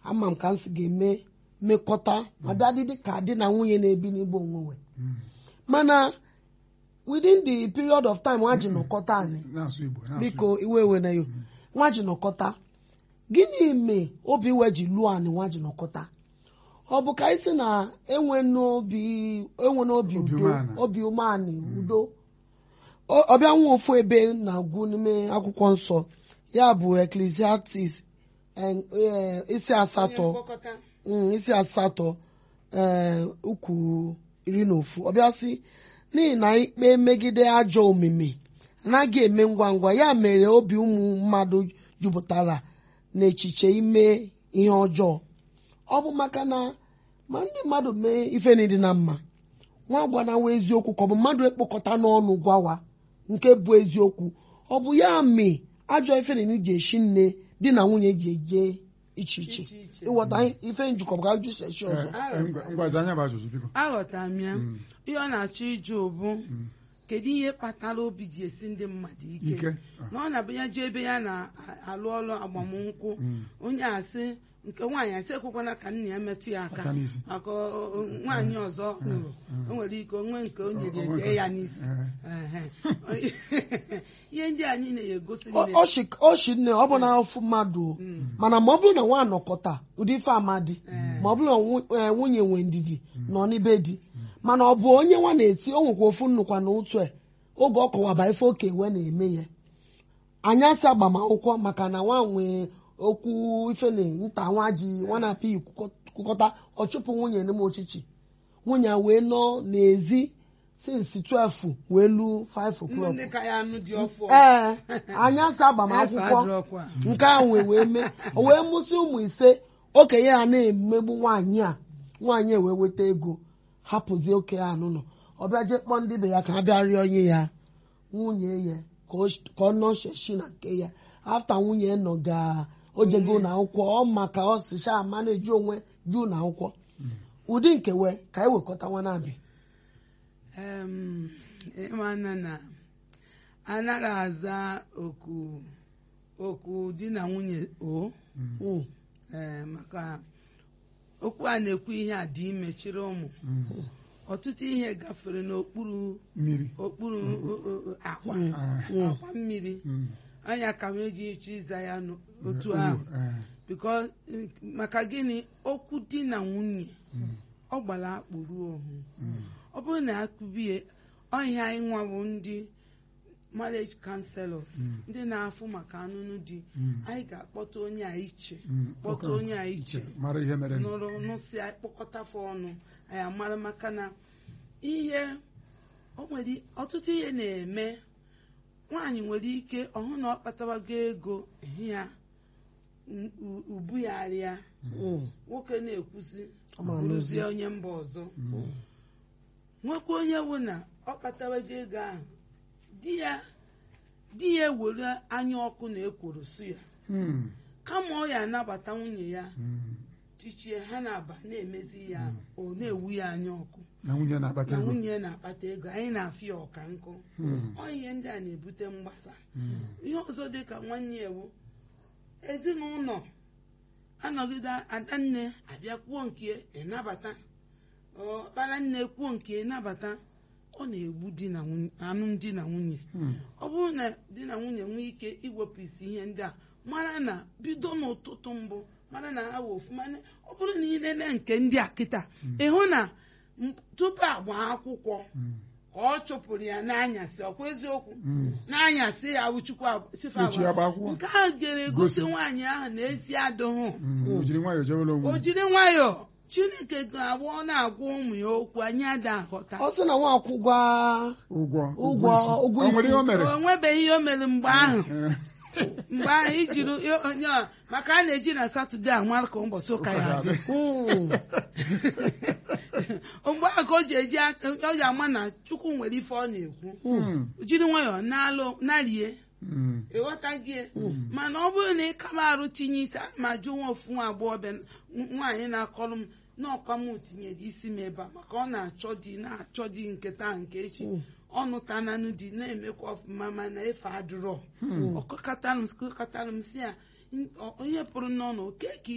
ama m ka m si ga-eme mmekọta ma bịa dị ka di na nwunye na-ebi n'igbo onwe mana within the period of time nwa ji nọkọta anyị na-asụ Igbo na-asụ biko iwe ewe na yo nwa ji nọkọta gịnị mee obi iwe ji lụọ anyị nwa ji nọkọta ọ bụ ka anyị sị na enwe n'obi enwe n'obi Obi udo umeala. obi umeanị udo Ọ- ọbịa nwa ofu ebe na-agụ n'ime akwụkwọ nsọ ya bụ Ecclesiastes eh, eh, isi asatọ Mm, isi asatọ ee ukwu iri na ofu ọbịa sị n'ihi na ikpe megide ajọ omume anaghị eme ngwa ngwa ya mere obi ụmụ mmadụ jupụtara n'echiche ime ihe ọjọọ ọ bụ maka na ma ndị mmadụ mee ife niile na mma nwa gbanawa eziokwu ka ọ bụ mmadụ ekpokọta n'ọnụ gwawa nke bụ eziokwu ọ bụ ya mee ajọ ife niile ji eshi nne di na nwunye ji eje iche iche Iche iche. ịghọta ife njikọ bụ ka ajụ seshi ọzọ Eh, eh, ngwa- ngwazi anya bụ ajụjụ biko aghọtara m ya ihe ọ na-achọ ịjụ bụ kedu ihe kpatara obi ji esi ndị mmadụ ike ike na ọ na-abụ ya jee ebe ya na-alụ ọrụ agbamnkwụ onye asị nke nwaanyị asị ekwekwana ka nna ya metụ ya aka Aka n'isi. maka ọ- ọ- nwaanyị ọzọ hụrụ o nwere ike onwe nke o nyere O- o- dee ya n'isi Eh. Ehe. ihe ndị anyị na-egosi Ọ- ọ shi- ọ shi nne ọ bụ na ofu mmadụ o. mana ma ọ bụrụ na nwa anọkọta ụdị ife amadi ma ọ bụrụ na nwu- eh, nwunye nwe ndidi nọ n'ibe di mana ọ bụ onye nwa na-eti o nwekwa ofu nnukwa na otu e oge ọ kọwaba ife oke we na-eme ya anyasị agbamakwụkwọ maka na nwa nwee okwu ife na nta nwa ji nwa na-apị kwukọta ọ chụpụ nwunye n'ime ochichi nwunye ya wee nọ n'ezi since 12 wee lu 5 o'clock ndị ka ya anụ dị ọfụ ee anyasị agbamakwụkwọ adịrọkwa nke ahụ wee wee mee o wee mụsị ụmụ ise okenye ya na-emegbu nwaanyị a nwaanyị a wee weta ego hapụzie okenye a n'ụlọ ọ bịa jee kpọọ ndị be ya ka ha bịa rịọ onye ya nwunye ya ka o sh- ka ọ nọ sheshi na nke ya afta nwunye nọ ga ojego na akwụkwọ ọ maka ọ sịcha ama na-eji onwe juu na akwụkwọ ụdị nke we ka anyị wekọta nwa na-abịa Em, ịmana na anaghị aza oku oku di na nwunye o Mm. ee, maka okwu a na-ekwu ihe a dị ime chịrị ụmụ ọtụtụ ihe gafere n'okpuru mmiri okpuru o- o- o- akwa Ah, akwa mmiri mm. anya ka m eji ịchọ ịza ya n'otu Eh, ahụ eh, because eh, maka gịnị okwu di na nwunye ọ gbara akpụ ruo ohu ọ bụrụ na akụbie ọhịa anyị nwa bụ ndị marriage counselors ndị na-afụ maka anụnụ di Mm. anyị ga-akpọta onye a iche Mm. kpọta onye a iche mara ihe mere nụrụ nụsị kpọkọtafe ọnụ anyị amara maka na ihe o nwere ọtụtụ ihe na-eme nwaanyị nwere ike ọhụ na ọ kpatawago ego ehi ya u- u- ubu ya arịa Mm. nwoke na-ekwuzi Ọ ma bụrụzie onye mba ọzọ nwekwa onye wụ na ọ kpatawago ego ahụ di ya di ya ewere anya ọkụ na ekworo su ya Mm. kama ọ ya anabata nwunye ya Mm. tichie ha na-aba na-emezi ya ọ na-ewu ya anya ọkụ na nwunye na-akpata na ego nwunye na-akpata ego anyị na-afụ ya ọka nkụ Mm. ọ ihe ndị a na-ebute mgbasa Mm. ihe ọzọ dị ka nwanne ya ewu ezinụlọ anọgide adanne abịa kwuo nke ịnabata ọkpara nne kwuo nke ịnabata ọ na-egbu di na nwunye alụmdi na nwunye Mm. ọ bụrụ na di na nwunye nwee ike iwepụ isi ihe ndị a mara na bido n'ụtụtụ mbụ mara na ha wụ ofuma ọ bụrụ na ị lele nke ndị a kịta ịhụ na m- tupu agba akwụkwọ Mm. ka ọ chụpụrụ ya n'anyasị ọkwa eziokwu Mm. n'anyasị ya wụchukwu sife Echi ya gba akwụkwọ. nke ahụ ga-egosi Gosi. nwaanyị ahụ na ezi adịghị Mm. o jiri nwayọọ jewere onwe o ya. jiri nwayọọ chineke ga-agba ọ na-agwa ụmụ ya okwu anyị ada aghọta ọ sị na nwa akwụgwa ụgwọ Ụgwọ, isi. ụgwọ o nwere isi. ihe o mere o nwebeghị ihe o mere mgbe ahụ Eh, mgbe ahụ ijiri onye a- maka a na-eji na satọde amara ka ụbọchị ụka ya dị Mm. mgbe ahụ ka o ji eji aka o ji ama na chukwu nwere ife ọ na-ekwu Mm. jiri nwayọọ na-alụ narie Mm. ịghọtagie mana ọ bụrụ na ị kaba arụ tinye isi ana m ajụ nwa ofu nwa agbọghọbịa n- nwaanyị na-akọrọ m n'ọkwa m tinyere isi m ebe a maka ọ na-achọ di na-achọ di nke taa nke echi ọ nụtananụ di na-emekwa ọfụma mana efe adụrọ ọkọkatalụ m kọkatalụ m si ya "N- ọ- ihe pụrụ n'ọnụ oke ka